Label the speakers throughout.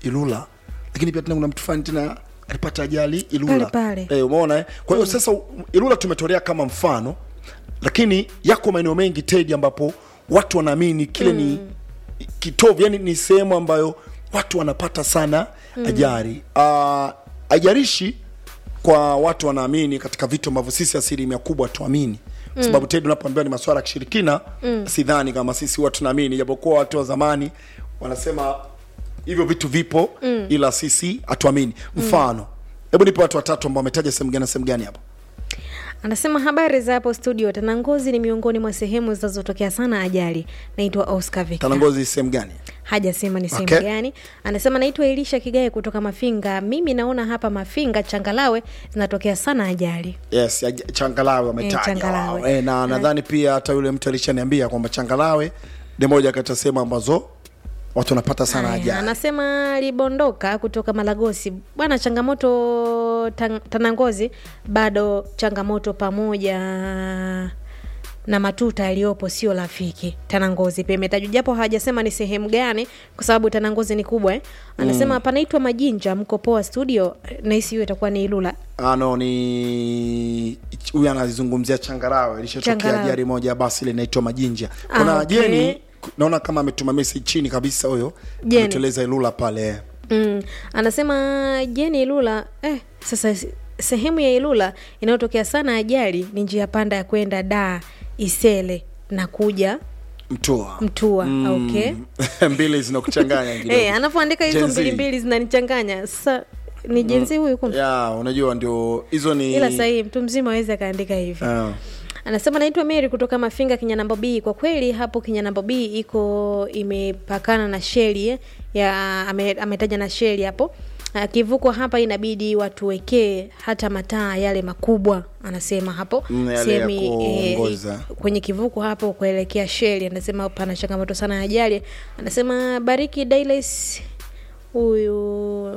Speaker 1: Ilula, lakini pia tena kuna mtu fulani tena alipata ajali Ilula
Speaker 2: Pale pale.
Speaker 1: Eh, umeona eh? Kwa hiyo sasa Ilula tumetolea kama mfano, lakini yako maeneo mengi Tedi ambapo watu wanaamini kile ni kitovu, yani ni sehemu ambayo watu wanapata sana ajali. Uh, ajarishi kwa watu wanaamini katika vitu ambavyo sisi asilimia kubwa tuamini kwa sababu Tedi unapoambiwa ni masuala ya kishirikina sidhani kama sisi huwa tunaamini, japokuwa watu wa zamani wanasema hivyo vitu vipo ila sisi hatuamini. Mfano, hebu nipe watu watatu ambao wametaja sehemu gani na sehemu gani hapo.
Speaker 2: Anasema habari za hapo studio. Tanangozi ni miongoni mwa sehemu zinazotokea sana ajali. Naitwa Oscar Victor.
Speaker 1: Tanangozi sehemu gani?
Speaker 2: Hajasema ni sehemu
Speaker 1: Okay.
Speaker 2: gani. Anasema naitwa Elisha Kigae kutoka Mafinga. Mimi naona hapa Mafinga Changalawe zinatokea sana ajali.
Speaker 1: Yes, aj- Changalawe wametaja
Speaker 2: Changalawe.
Speaker 1: wao. Eh, na nadhani pia hata yule mtu alishaniambia kwamba Changalawe ni moja kati ya sehemu ambazo watu wanapata sana
Speaker 2: Haya,
Speaker 1: ajali.
Speaker 2: Anasema alibondoka kutoka Malagosi. Bwana, changamoto tan, Tanangozi bado changamoto pamoja na matuta yaliyopo sio rafiki. Tanangozi pia imetajwa japo hawajasema ni sehemu gani, kwa sababu Tanangozi ni kubwa eh. Anasema panaitwa Majinja, mko poa studio. Nahisi hiyo itakuwa ni Ilula.
Speaker 1: ano ni huyu anazungumzia Changarawe, ilishatokea
Speaker 2: Changarawe.
Speaker 1: ajali moja ya basi linaitwa Majinja.
Speaker 2: Ah,
Speaker 1: Kuna
Speaker 2: okay.
Speaker 1: Jeni naona kama ametuma message chini kabisa huyo,
Speaker 2: Jeni.
Speaker 1: ametueleza Ilula pale.
Speaker 2: Mm. Anasema Jeni Ilula eh, sasa se- sehemu ya Ilula inayotokea sana ajali ni njia panda ya kwenda Dar Isele na kuja
Speaker 1: Mtua.
Speaker 2: Mtua. Okay.
Speaker 1: mbili zinakuchanganya kidogo.
Speaker 2: Eh, anavyoandika hizo
Speaker 1: Gen Z.
Speaker 2: mbili mbili zinanichanganya. Sasa ni jenzi huyu kumbe.
Speaker 1: ya unajua ndio hizo ni
Speaker 2: Ila sahihi mtu mzima aweze akaandika hivi.
Speaker 1: Ah.
Speaker 2: Anasema naitwa Mary kutoka Mafinga Kinyanambo B. Kwa kweli hapo Kinyanambo B iko imepakana na sheli eh, ya ame, ametaja na sheli hapo. Ah, Kivuko hapa inabidi watuwekee hata mataa yale makubwa, anasema hapo
Speaker 1: Mm, yale ya
Speaker 2: Sehemu,
Speaker 1: kuongoza.
Speaker 2: kwenye kivuko hapo kuelekea sheli, anasema pana changamoto sana ya ajali. Anasema Bariki Dailes huyu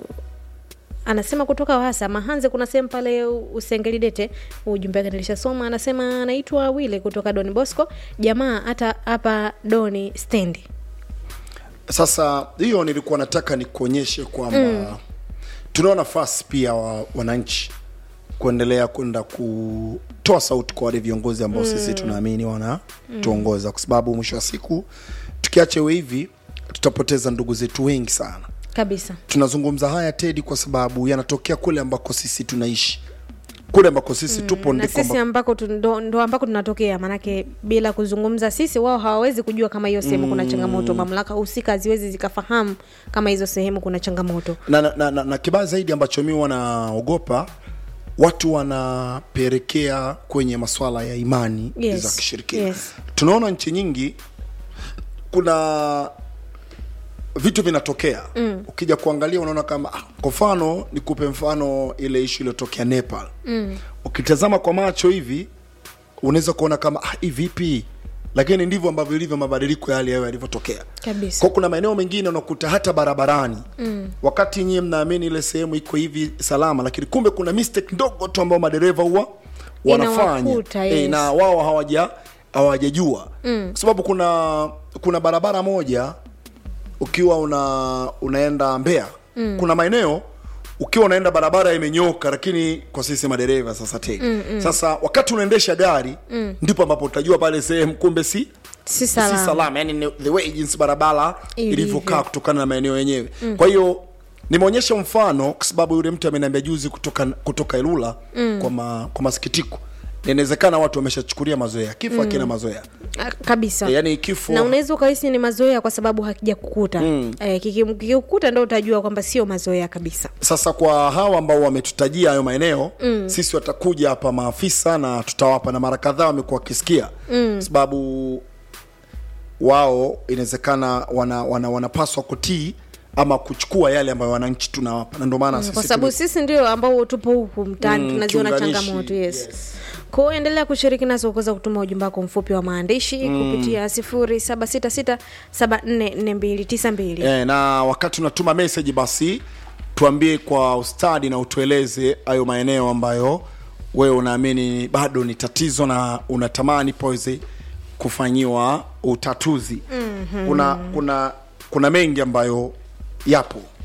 Speaker 2: anasema kutoka Wasa Mahanze, kuna sehemu pale Usengelidete. Ujumbe wake nilishasoma. Anasema anaitwa Wile kutoka Don Bosco, jamaa hata hapa Doni stendi.
Speaker 1: Sasa hiyo nilikuwa nataka nikuonyeshe kwamba tunao nafasi pia wa wananchi kuendelea kwenda kutoa sauti kwa wale viongozi ambao sisi tunaamini wana tuongoza, kwa sababu mwisho wa siku tukiacha iwe hivi tutapoteza ndugu zetu wengi sana.
Speaker 2: Kabisa.
Speaker 1: Tunazungumza haya Tedi kwa sababu yanatokea kule ambako sisi tunaishi, kule ambako sisi tupo
Speaker 2: na
Speaker 1: ndiko
Speaker 2: sisi
Speaker 1: ambako
Speaker 2: ambako tu- ndo, ndo ambako tunatokea, maanake bila kuzungumza sisi, wao hawawezi kujua kama hiyo sehemu kuna changamoto. Mamlaka husika haziwezi zikafahamu kama hizo sehemu kuna changamoto.
Speaker 1: na, na, na, na, na kibaya zaidi ambacho mi wanaogopa watu wanapelekea kwenye maswala ya imani
Speaker 2: Yes,
Speaker 1: za kishirikina
Speaker 2: yes.
Speaker 1: tunaona nchi nyingi kuna vitu vinatokea mm. ukija kuangalia unaona kama ah, kwa mfano nikupe mfano ile ishu iliyotokea nepal mm. ukitazama kwa macho hivi unaweza kuona kama ah, hii vipi lakini ndivyo ambavyo ilivyo mabadiliko ya hali ya hewa yalivyotokea
Speaker 2: Kabisa.
Speaker 1: kwa kuna maeneo mengine unakuta hata barabarani mm. wakati nyie mnaamini ile sehemu iko hivi salama lakini kumbe kuna mistake ndogo tu ambao madereva huwa wanafanya
Speaker 2: Inawakuta,
Speaker 1: Eh,
Speaker 2: yes.
Speaker 1: na wao hawaja hawajajua mm. kwa sababu kuna kuna barabara moja ukiwa una unaenda Mbeya mm. kuna maeneo ukiwa unaenda barabara imenyoka lakini kwa sisi madereva sasa tena mm, mm. sasa wakati unaendesha gari mm. ndipo ambapo utajua pale sehemu kumbe si
Speaker 2: Si
Speaker 1: si
Speaker 2: salama.
Speaker 1: salama yani ni the way jinsi barabara
Speaker 2: Ilivyo.
Speaker 1: ilivyokaa kutokana na maeneo yenyewe mm. kwa hiyo nimeonyesha mfano kwa sababu yule mtu ameniambia juzi kutoka kutoka Ilula mm. kwa, ma, kwa masikitiko inawezekana watu wameshachukulia mazoea kifo akina mazoea
Speaker 2: Ah, kabisa
Speaker 1: e, yani kifo
Speaker 2: na unaweza ukahisi ni mazoea kwa sababu hakija kukuta mm. eh, kiki- kikikukuta ndo utajua kwamba sio mazoea kabisa
Speaker 1: sasa kwa hawa ambao wametutajia hayo maeneo mm. sisi watakuja hapa maafisa na tutawapa na mara kadhaa wamekuwa wakisikia mm. sababu wao inawezekana wana, wana, wanapaswa kutii ama kuchukua yale ambayo wananchi tunawapa na ndio maana
Speaker 2: kwa
Speaker 1: sisi
Speaker 2: sababu
Speaker 1: tume-
Speaker 2: sisi ndio ambao tupo huku mtaani
Speaker 1: Mm,
Speaker 2: tunaziona
Speaker 1: kiunganishi,
Speaker 2: changamoto yes,
Speaker 1: yes.
Speaker 2: kwa hiyo endelea kushiriki nasi kuweza kutuma ujumbe wako mfupi wa maandishi kupitia sifuri saba sita sita saba nne nne mbili tisa mbili
Speaker 1: Eh, na wakati unatuma message basi tuambie kwa ustadi na utueleze hayo maeneo ambayo wewe unaamini bado ni tatizo na unatamani paweze kufanyiwa utatuzi mm-hmm. kuna kuna kuna mengi ambayo yapo